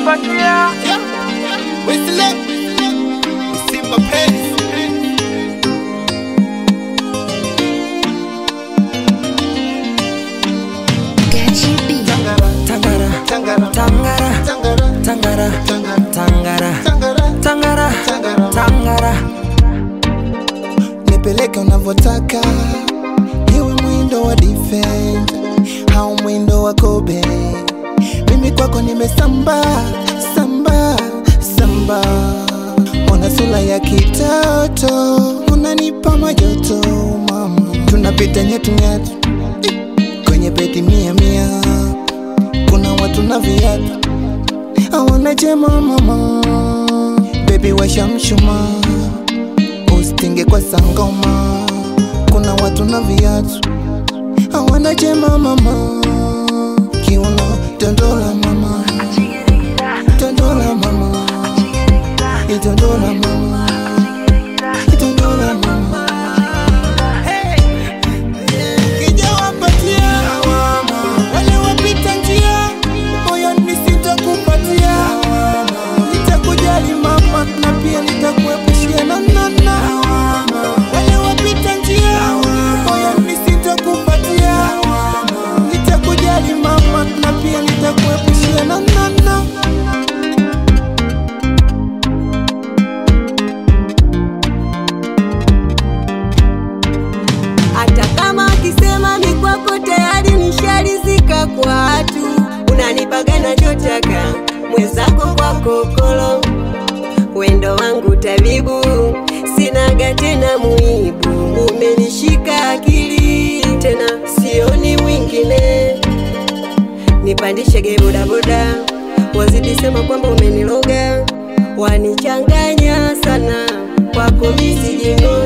Kilichowapatia Whistle, Simba Penny. Tangara, Tangara, tangara, Tangara, tangara, Tangara, tangara, Tangara, tangara, Tangara. tangara. nipeleke unavyotaka, iwe mwindo wa defend au mwindo wa kobe. Mimi kwako nimesamba samba samba, ona sura ya kitoto, unanipa majoto mama, tunapita nyatu nyatu kwenye beti mia mia, kuna watu na viatu hawana jema mama, baby washa mshumaa ustinge kwa sangoma, kuna watu na viatu hawana jema mama, kiuno tondola mama, tondola mama, itondola mama, itondola mama. Kija wapatia wale wapita njia, moyoni sitakupatia, nitakujali mama na pia nitakuepushia na nana. Wale wapita njia, moyoni sitakupatia, nitakujali mama na pia nitakuepushia na nana. hata kama akisema mi kwako tayari nishalizika kwa watu unanipaga nachotaka mwenzako kwa kokolo wendo wangu tabibu sinaga tena muibu umenishika akili tena sioni mwingine nipandishe ge bodaboda wazidi sema kwamba umeniloga wanichanganya sana kwako misijingo